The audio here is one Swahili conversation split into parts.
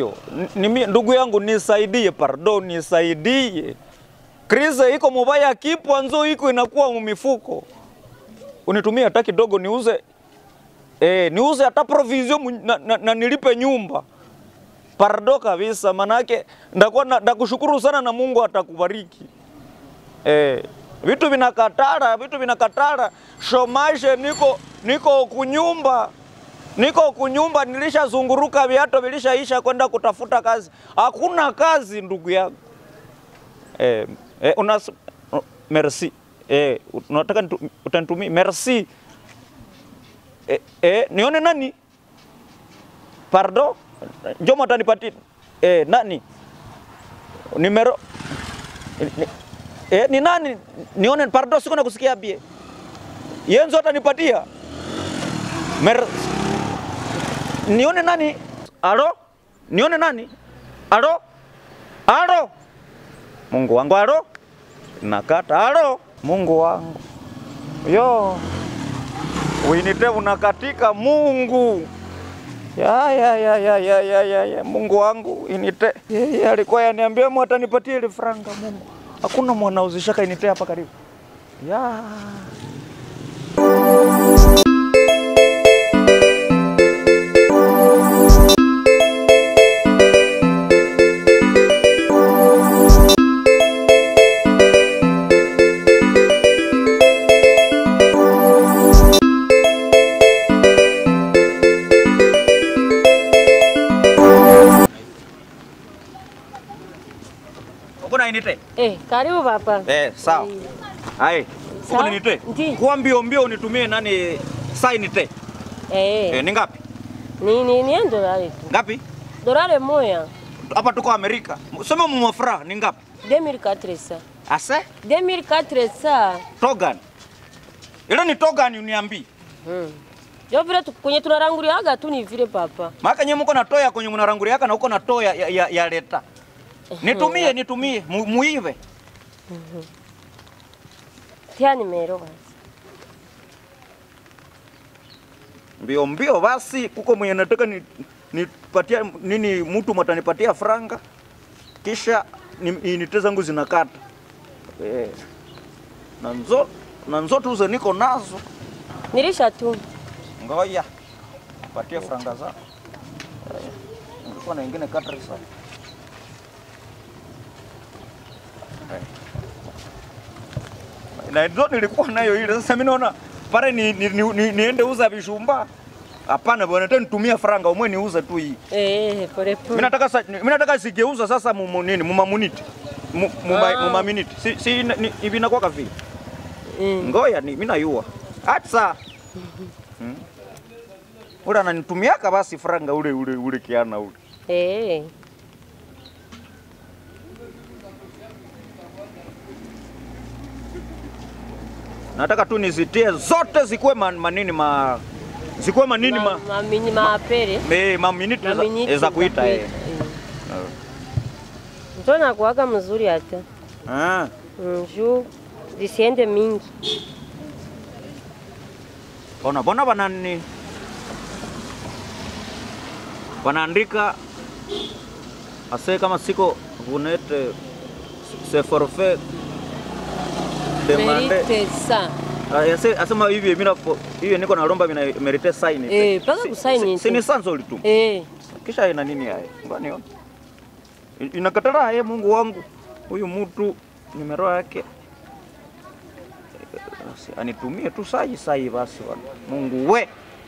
ndio Ni- ni, ndugu yangu nisaidie, pardon, nisaidie. Krize iko mubaya, kipwa nzo iko inakuwa mumifuko, unitumie hata kidogo niuze eh, niuze hata provision mu- na, na, na nilipe nyumba pardo kabisa, manake ndakuwa na- ndakushukuru sana na Mungu atakubariki. Eh, vitu vinakatara, vitu vinakatara. Shomashe niko niko kunyumba niko kunyumba, nilishazunguruka viato vilishaisha kwenda kutafuta kazi, hakuna kazi ndugu yangu. Eh, eh, unas, merci eh, unataka nitu- utanitumia merci eh, eh, nione nani pardon, Jomo atanipatia eh, nani nimero ni, ni, eh, ni nani nione, pardon, siko nakusikia bie yenzo atanipatia Mer nione nani alo nione nani alo alo Mungu wangu alo nakata alo Mungu wangu yo uinite unakatika Mungu ya, ya, ya, ya, ya, ya, ya, ya. Mungu wangu inite yeye alikuwa yaniambia mu atanipatia ile franga Mungu hakuna mwanauzishaka inite hapa karibu ya Kuna inite? Eh, karibu papa. Eh, sawa. Hai. Sawa. Uko inite? Ndi. Kwa mbio mbio unitumie nani saa inite? Eh, Eh, ni ngapi? ni ni ni dolari tu. Ngapi? Dolari moja. Hapa tuko Amerika. Sema mu mafra ni ngapi? 2400. Ase? 2400. Togan. Ile ni togan uniambi. Hmm. Jo vile tu- kwenye tunaranguliaga tu ni vile papa. Maka nyinyi mko na toya kwenye mnaranguliaka na uko na toya ya, ya, ya leta. Nitumie, nitumie, mu, muive. Tia nimero basi. Mbio mbio basi kuko mwenye nataka ni nipatia nini mtu matanipatia franga kisha ni- inite zangu zinakata. Eh. Na nzo na nzo tuze niko nazo. Nilisha tu. Ngoja. Patie franga za. Nilikuwa na ingine kata risa. Na ndio nilikuwa nayo ile. Sasa mimi naona pale ni, ni, ni, ni, niende uza vishumba. Hapana bwana, tena nitumie franga umwe niuze tu hii. Eh, pole Mimi pole. nataka sa- mimi nataka sigeuza sasa mu mu- nini mu mamuniti. Mu mu ma- Ah. mu maminiti. Si si ni- hivi inakuwa kavi. Mm. Ngoya ni mimi nayua. Atsa. Hmm. Ule ananitumiaka basi franga ule ule ule kiana ule. Eh. Nataka tu nizitie zote zikuwe man, manini ma zikuwe manini ma, Ma, ma, ma apere. me, ma miniti za, Maminiti za kuita eh. Ndio nakuaga mzuri hata. Ah. Mm, juu zisiende mingi. Bona bona banani wanaandika ase kama siko vunete se forfait demande Merite sa. Ah, ase asema hivi mimi napo hivi niko nalomba mina merite sign Eh, paka kusaini si tu. ni sanzo litu Eh. kisha ina nini haya ngani ona inakatara yeye Mungu wangu huyu mtu nimero yake eh, basi anitumie tu sai sai basi bwana Mungu we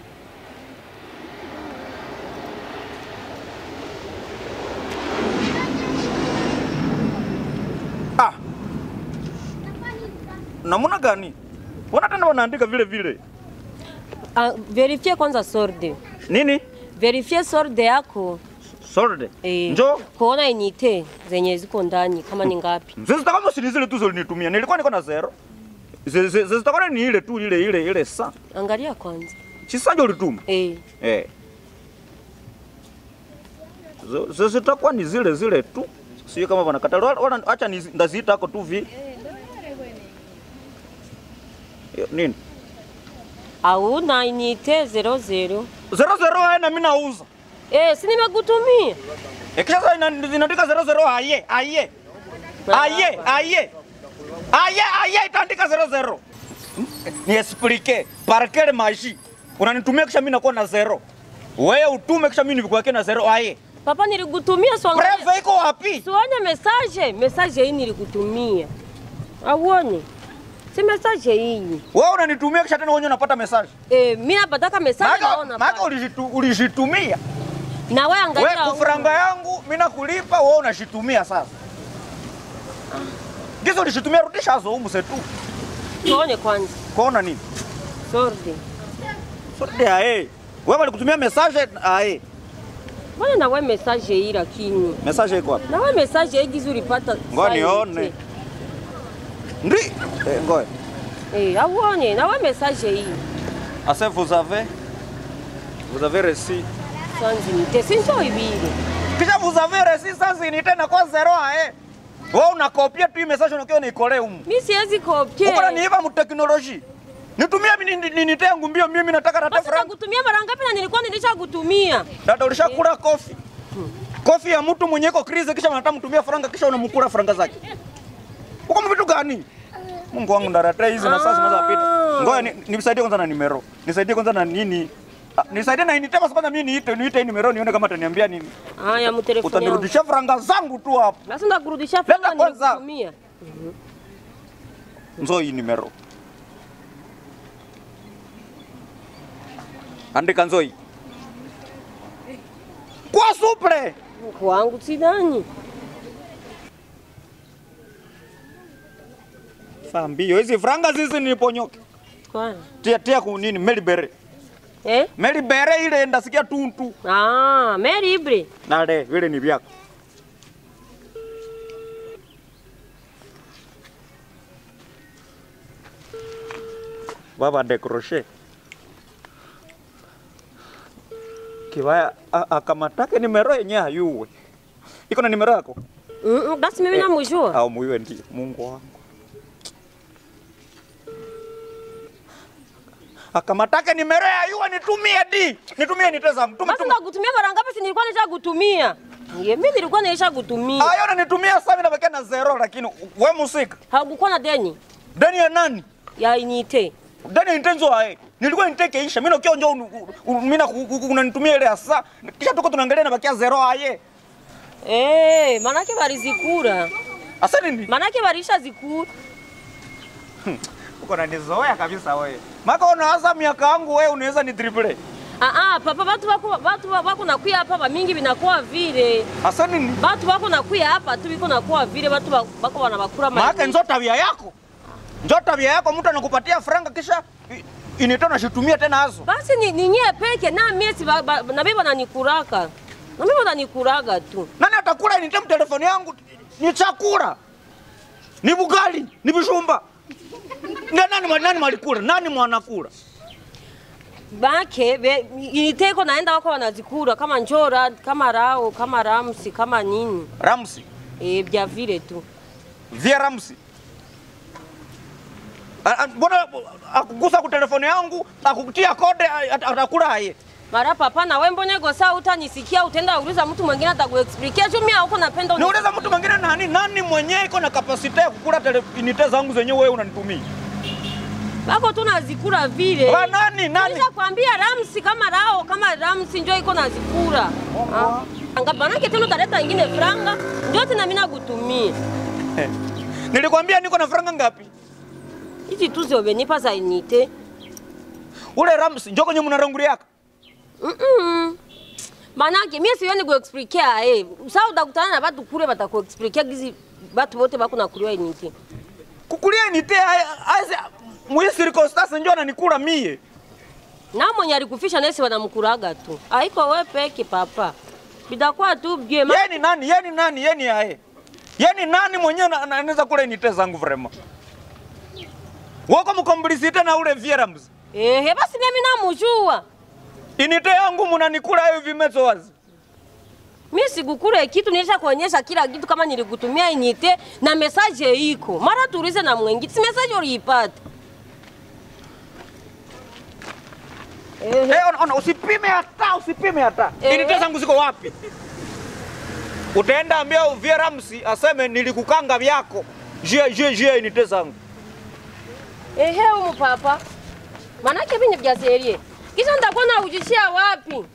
ah namuna gani Mbona tena wanaandika vile vile Ah, verifie kwanza sorde. nini Verifie sorde yako. sorde Eh. njoo Kuona inite zenye ziko ndani kama ni ngapi. zizitaka si ni zile tu zilinitumia, nilikuwa niko na zero. Zi- zi- Zizitakuwa ni ile tu ile ile ile sa Angalia kwanza. chisanja ulituma Eh. eh, Zi- zi- zitakuwa ni zile zile tu, sio kama wanakata wala- wala acha ni ndaziita ako tu vi Yo, nini Hauna inite zero zero. zero zero, wewe na mimi nauza Eh, si nimekutumia. E, kisha sasa ina- zinaandika zero zero aye aye aye aye aye aye itaandika zero zero. Ni explique par quelle magie unanitumia kisha mimi nakuwa na zero. Wewe utume kisha mimi nikuweke na zero aye. Papa nilikutumia swangalia. Preve iko wapi? Sione message, message hii nilikutumia. Auone? Si message hii. Wewe unanitumia kisha tena wewe unapata message. Eh, mimi napataka message Maana naona. maana pale. ulijitu- ulijitumia. Na wewe angalia. Wewe huko. kufranga yangu mimi nakulipa wewe unashitumia sasa. Gizo ulishitumia rudisha hazo humu setu. Tuone kwanza. Kuona nini? Sorry. Sote ae. Wewe walikutumia message ae. Mbona na wewe message hii lakini? Message iko wapi? Na wewe message hii gizu ulipata. Ngoja saa nione. yote. Ndi. Eh, ngoja. Eh, auone na wewe message hii. Asa vous avez vous avez reçu. Sanzi nite sinjo ibili. Kisha vous avez reçu sasa ni tena kwa zero ae. Wewe unakopia tu hii message unakiwa unaikole humu. Mimi siwezi kopie. Uko niiva mu technology. Nitumie mimi ni- ni- nite yangu mbio mimi nataka rate Basi frank. nakutumia mara ngapi na nilikuwa nilishakutumia? Dada ulishakula kofi. Kofi ya mtu mwenye iko krizi kisha unataka mtumia franga kisha unamkula franga zake. Uko vitu gani? Mungu wangu ndarate hizi na sasa zinaweza pita. Ngoja ni- nisaidie kwanza na nimero. Nisaidie kwanza na nini? Ah, Nisaidie na initema kwanza mimi niite niite hii nimero nione kama ataniambia nini. Haya, mtelefoni yangu. Utanirudishia franga zangu tu hapo. Basi ndakurudisha Leta fedha kwanza. nilikutumia. Nzo hii nimero. Andika nzo hii. Kwa supre. Kwangu sidhani. Saa mbio hizi franga zizi niponyoke. Kwani? Tia tia ku nini Melibere. Eh? Melibere ile ndasikia tuntu. Ah, Mary Ibre. Nale vile ni vyako. Baba de crochet. Kibaya a- akamatake nimero yenye hayuwe. Iko na nimero yako? Mm, -mm, basi mimi namjua. Au muiwe ndio Mungu wangu. Akamatake nimero ya yuwa nitumie di. Nitumie niteza mtume Basi ndakutumia mara ngapi si nilikuwa nishakutumia? Ndio mimi nilikuwa nishakutumia. Ayo unanitumia sasa mimi nabakia na zero lakini we musika. Hakukuwa na deni Deni ya nani? ya inite. Deni ya intenzo ae. Nilikuwa niteke isha. Mimi nakiwa njoo mimi na unanitumia ile asa. Kisha tuko tunaangalia nabakia zero aye. Eh, manake balizikura. Asa nini? Manake balisha zikura. Uko unanizoea kabisa wewe. Maka unawaza miaka yangu wewe unaweza ni dribble. Ah ah, papa watu wako watu wako nakuya hapa ba mingi binakuwa vile. Asa nini? Watu wako nakuya hapa tu biko nakuwa vile watu wa- wako wanabakura Maana njo tabia yako. Njo tabia yako mtu anakupatia franga kisha i- initoa nashitumia tena hazo. Basi ni, ni nyie peke na miezi ba- ba- na bibi wananikuraka. Na bibi wananikuraga tu. Nani atakula inite telefoni yangu? Ni chakula. Ni bugali, ni bishumba. Ndio nani mwa- nani mwalikula? Nani mwanakula? Bake be, initeko naenda wako wanazikura kama njora, kama rao, kama ramsi, kama nini. Ramsi. Eh, vya vile tu. Via Ramsi. A- a- Mbona akugusa ku telefoni yangu, akukutia kode a- at- atakula aye. Mara papa na wewe mbona go saa utanisikia utaenda uliza mtu mwingine atakuexplikia tu mimi huko napenda uni- Niuliza mtu mwingine nani? Nani mwenyewe iko na kapasite ya kukula tele- inite zangu zenyewe wewe unanitumia? Bako tu nazikura vile. Wa nani? Nani? Nisha kwambia Ramsi kama rao kama Ramsi njoo iko nazikura. Ah. Angapanake tena utaleta ingine franga ndio tena mimi nakutumia. Nilikwambia niko na franga ngapi? Hizi tu ziobenipa za inite. Ule Ramsi njoo kwenye mnaranguliaka. Mm-mm. Manake mimi sioni kuexplikia eh. Sasa utakutana na watu kule watakuexplikia gizi watu wote bako na kuliwa inite. Kukulia inite aise mwe circumstance njoo ananikula mie. Na mwenye alikufisha nesi wanamkuraga tu. Haiko wewe peke papa. Bitakuwa tu bie ma Yeye ni nani? Yeye ni nani? Yeye ni aye. Yeye ni nani mwenyewe na- na- anaweza kula inite zangu vraiment? Wako mkomblisite na ule Via Ramsi. Eh, basi mimi namujua. Inite yangu mnanikula hiyo vimezo wazi. Mimi sikukure kitu nilisha kuonyesha kila kitu kama nilikutumia inite na message iko. Mara tuulize na mwingine. Si message uliipata. Ehe. Eh, ona, ona, usipime hata, usipime hata. Ehe. Inite zangu ziko wapi? Utaenda ambia Uvie Ramsi aseme nilikukanga vyako. Jia jia jia inite zangu. Ehe, umu papa. Manake vinyi vya serie. Kisha nitakuwa na ujishia wapi?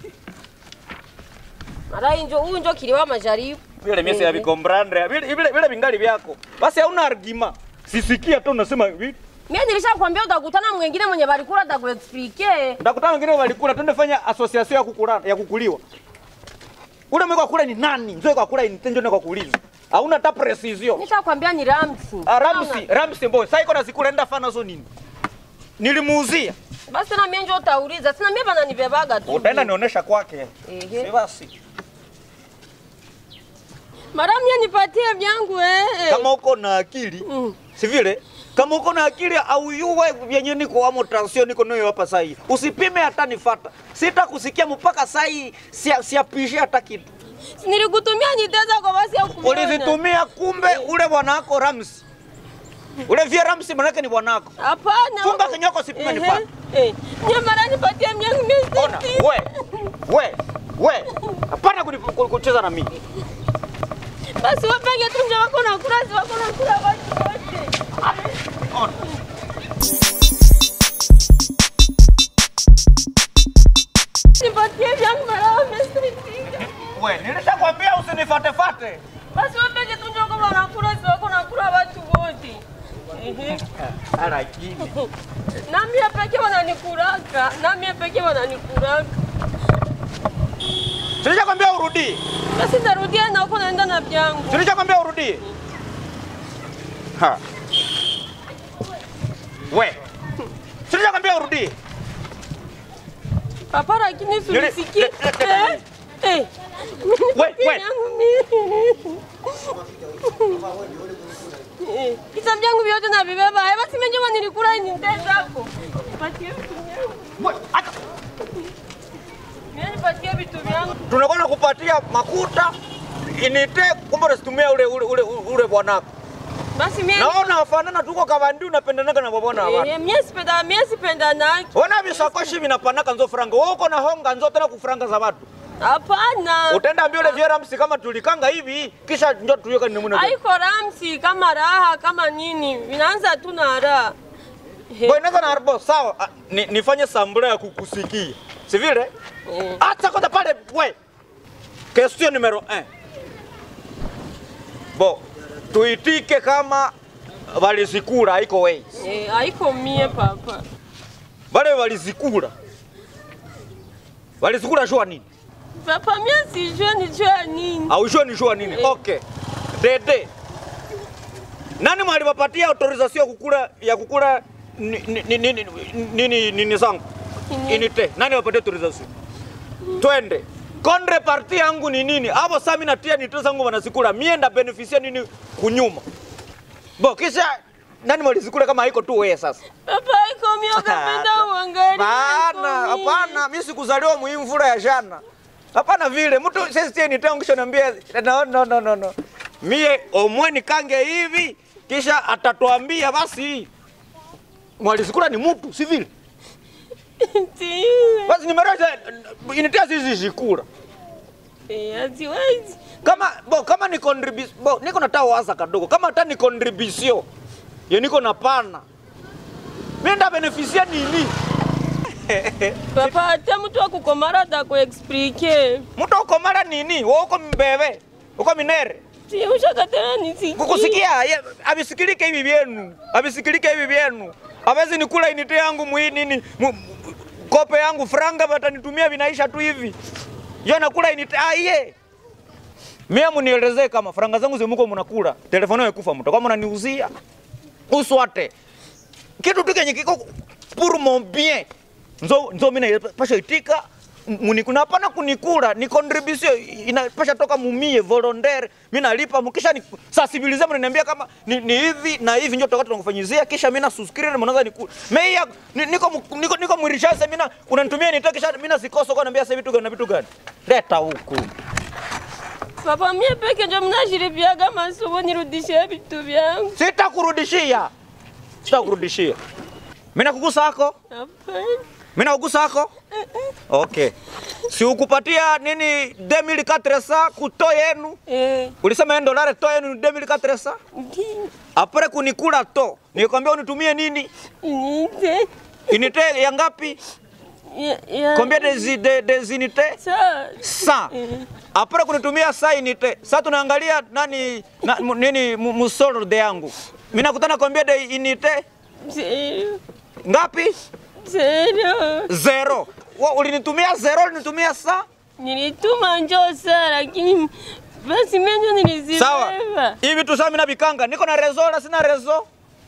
Mara injo huyu njo kiliwa majaribu. Vile mimi ya Ehe. vikombrandre, vile vile vile vingali vyako. Basi hauna argument. Sisikia tu unasema vi- Mimi nilishakwambia utakutana mwingine mwenye balikula atakuexplike. Ndakutana wengine walikula, twende fanya association ya kukula ya kukuliwa. Ule mweko kula ni nani? Nzoe kwa kula ni tenjo kwa kuuliza. Hauna hata precision. Nishakwambia ni Ramsi. Ah, Ramsi, Ramsi boy. Sasa iko na zikula enda fana zo nini? Nilimuuzia. Basi na mimi njo utauliza. Sina mimi bana nibebaga tu. Utaenda nionyesha kwake. Ehe. Si basi. Mara mimi nipatie vyangu eh. Kama uko na akili, Mm. si vile? Kama uko na akili au yuwe vyenye niko amo tension niko nayo hapa sasa hivi. Usipime hata nifata. Sitakusikia mpaka sasa hii sia siapishe hata kitu. Nilikutumia niteza kwa basi ya kuviona. Ulizitumia kumbe ule bwana wako Ramsi. Ule vya Ramsi manake ni bwana wako. Hapana. Funga kinyoko sipime Ehe. nifate. Eh. Nye mara nipatie myangu mimi. Ona, we, we, we. Hapana kuni- ku- kucheza na mimi. Basi wapenge tu nje wako na kula, si wako na kula watu wote. Ona. Nipatie vyangu mara wamesaidia. We, nilishakwambia usinifate fate. Basi wapenge tu nje wako wanakula, si wako na kula watu wote. Ehe. Lakini Nami pekee wananikuraka, nami pekee wananikuraka. Silishakwambia urudie. Basi narudia na huko naenda na vyangu. Silishakwambia urudie. Ha. We. Silishakwambia urudie. Papa lakini Nili- sulisikie. le- le- le- Eh. Eh. We, we. Eh, Visa vyangu vyote navibeba. Eh, basi mimi njema nilikula ni ndeza hapo. Nipatie vitu vyangu. We, acha. Mimi nipatie vitu vyangu. Tunakwenda kupatia makuta inite kumbe unasitumia ule ule ule ule bwanako. Basi mimi Naona wafanana tuko kavandi unapendanaka na bwana wa watu. Eh, mimi sipenda mimi sipenda naki. Ona visakoshi vinapanaka nzo franga. Wewe uko na honga nzo tena kufranga za watu. Hapana. Utaenda ambia ule Vera Msi kama tulikanga hivi kisha ndio tuweka ni muna. Haiko ramsi kama raha kama nini. Vinaanza tu na raha. Eh, Boy naweza na arbo sawa. Ah, Ni, nifanye sambula ya kukusikia. Si vile? eh. Acha kwanza pale we. Question numero 1. Bo, tuitike kama walizikula haiko ways. Eh, haiko mie papa. Wale walizikula. Walizikula shua nini? Papa mimi sijue nijue nini. Au shua ni shua nini? Eh. Okay. Dede. Nani mwaliwapatia autorization ya kukula ya kukula ni- ni- ni- nini nini nini zangu? Nini? Inite. Nani wapatia autorization? Twende. Kondre parti yangu ni nini? Hapo sasa mimi natia nito zangu wanazikula. Mie nda beneficia nini kunyuma? Bo kisha nani mwalizikula kama haiko tu wewe sasa? Papa haiko mie ukapenda uangalie. Hapana, haiko mie. hapana, mimi sikuzaliwa muimvura ya jana. Hapana vile. Mtu sisi tie nitangu kisha niambia no no no no no. Mie omweni kange hivi kisha atatuambia basi mwalizikula ni mtu si vile. Ndiyo. Basi nimeroza initia sisi zikula. Eh, haziwezi. Kama bo kama ni contribution bo niko nataka waza kadogo. Kama hata ni contribution. Ye niko na pana. Mimi nda beneficia nini? Papa hata mtu akukomara atakuexplike. Mtu uko mara nini? Wewe uko mbebe. Uko minere. Si ushakatana nisikie. Kukusikia ye- avisikilike hivi vyenu. Avisikilike hivi vyenu. Hawezi nikula inite yangu mwi nini? mu- mu- Kope yangu franga watanitumia vinaisha tu hivi. Yo nakula inite ah ye. Mimi munielezee kama franga zangu zimuko mnakula. Telefoni yako kufa mtu. Kama unaniuzia. Uswate. Kitu tu kenye kiko pour mon bien. Nzo nzo mimi pasha itika munikuna hapana kunikula ni contribution inapasha toka mumie volontaire mimi nalipa mkisha ni sensibilize mnaniambia kama ni, ni hivi na hivi ndio tutakuwa tunakufanyizia kisha mimi na subscribe mnaanza nikula mimi ya- ni- niko mu- niko niko mwirishaza mimi na unanitumia nitoke kisha mimi nasikosa kwa naambia sasa vitu gani na vitu gani leta huku Papa mie peke ndio mnashiripiaga masomo nirudishie vitu vyangu. sitakurudishia sitakurudishia mimi nakugusa hako Hapana. Mimi naugusa hako? Okay. Si ukupatia nini 2400 kuto yenu? Eh, Ulisema yen dolare to yenu ni 2400? ndiyo. Apre kunikula to. Nikwambia unitumie nini? Niite. Inite ya ngapi? Ya, ya. Combien des des, des unités? Sa. 100. Eh, Apre kunitumia saa unité. Sasa tunaangalia nani na, mu- nini mu- musolde yangu. Mimi nakutana combien de unité? zero. Ngapi? Zero. Zero. Wa, ulinitumia zero, ulinitumia saa? Nilituma njoo saa lakini basi mimi ndio nilizibeba. Sawa. Hivi vitu sasa mimi navikanga. Niko na rezo wala sina rezo?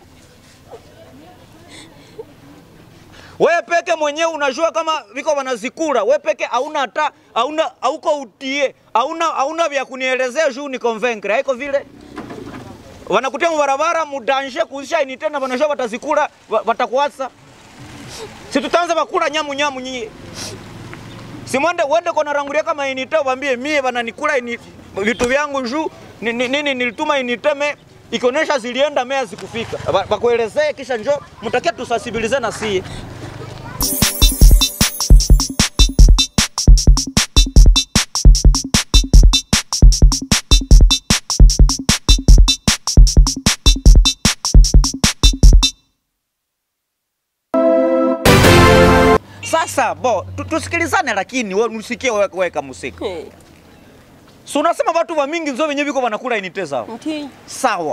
Wewe peke mwenyewe unajua kama viko wanazikula. Wewe peke hauna hata hauna hauko utie. Hauna hauna vya kunielezea juu ni convaincre. Haiko vile. Wanakutia mbarabara mudanje kuisha ini tena wanajua watazikula wa- watakuasa. Si tutaanza bakula nyamu nyamu nyinyi. Si mwende uende kwa narangulia kama inite waambie mie wananikula ini vitu vyangu juu ni- ni- nini nilituma initeme ikionyesha zilienda mea zikufika. Ba- Bakuelezee kisha njo mtakia tusasibilize na sie. Sasa bo tu- tusikilizane, lakini wewe usikie wewe weka musika. Eh, Si unasema watu wa mingi nzo wenyewe viko wanakula inite zao. ndiyo. Sawa.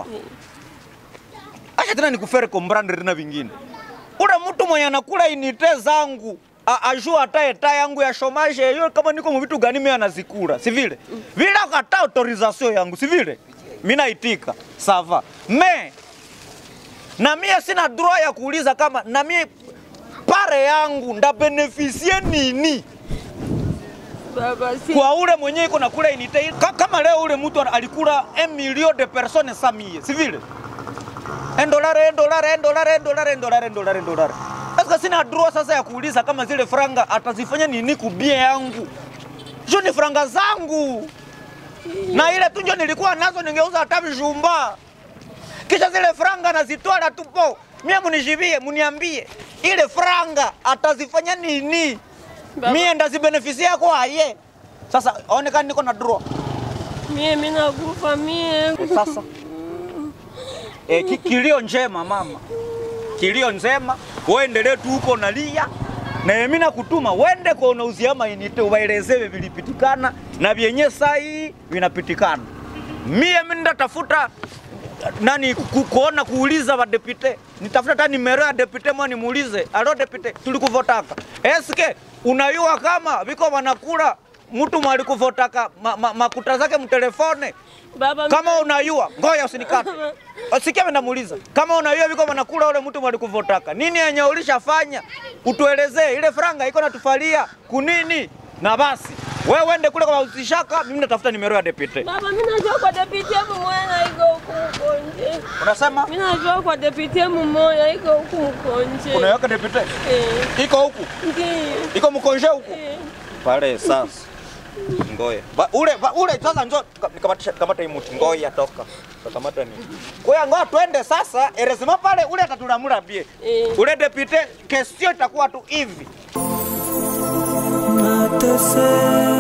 Acha tena nikufere kombrande tena vingine. Ule mtu mwenye anakula inite zangu a- ajua hata eta yangu ya shomaje hiyo kama niko mu vitu gani mimi anazikula, si vile? Vile akata autorisation yangu, si vile? Mimi naitika. Sava. Me na mie sina droit ya kuuliza kama na mie pare yangu nda beneficie nini Baba si kwa ule mwenye iko na kula inite Ka, kama leo ule mtu alikula 1 million de personnes samie si vile un dollar un dollar un dollar un dollar un dollar un dollar un dollar sasa sina droit sasa ya kuuliza kama zile franga atazifanya nini kubie yangu jo ni franga zangu na ile tu ndio nilikuwa nazo ningeuza hata vijumba kisha zile franga nazitwala tupo mie munijibie muniambie ile franga atazifanya nini Baba. mie ndazibenefisia kwaye sasa aonekani niko na draw mie mimi nakufa mie. sasa e, ki, kilio njema mama kilio njema uendelee tu huko unalia na mimi nakutuma wende kwa unauzia mainite uwaelezewe vilipitikana na vyenye sai vinapitikana mie mimi ndatafuta nani ku, kuona kuuliza wa depute nitafuta hata nimero ya depute mwa nimuulize alo depute tulikuvotaka eske unayua kama viko wanakula mtu mwalikuvotaka ma, ma, makuta zake mtelefone Baba kama unayua ngoja usinikate Sikia mimi namuuliza. Kama unayua viko wanakula ule mtu mwalikuvotaka. Nini yenye ulishafanya? Utuelezee ile franga iko natufalia kunini? Na basi. Wewe uende kule kwa usishaka, mimi natafuta nimero ya depute. Baba mimi najua kwa deputy mmoja iko huku mkonje. Unasema? Mimi najua kwa deputy mmoja iko huku mkonje. Unaweka depute? Eh, Iko huku. ndiyo. Iko mkonje huku. Eh, Pale sasa. Ngoya. Ba, ule ba, ule sasa njoo nikamata kamata hii mti. Ngoya toka. Kamata ni. Kwa ngoa twende sasa, erezima pale ule atatulamula bie. Eh. Ule depute kesio itakuwa tu hivi. Matese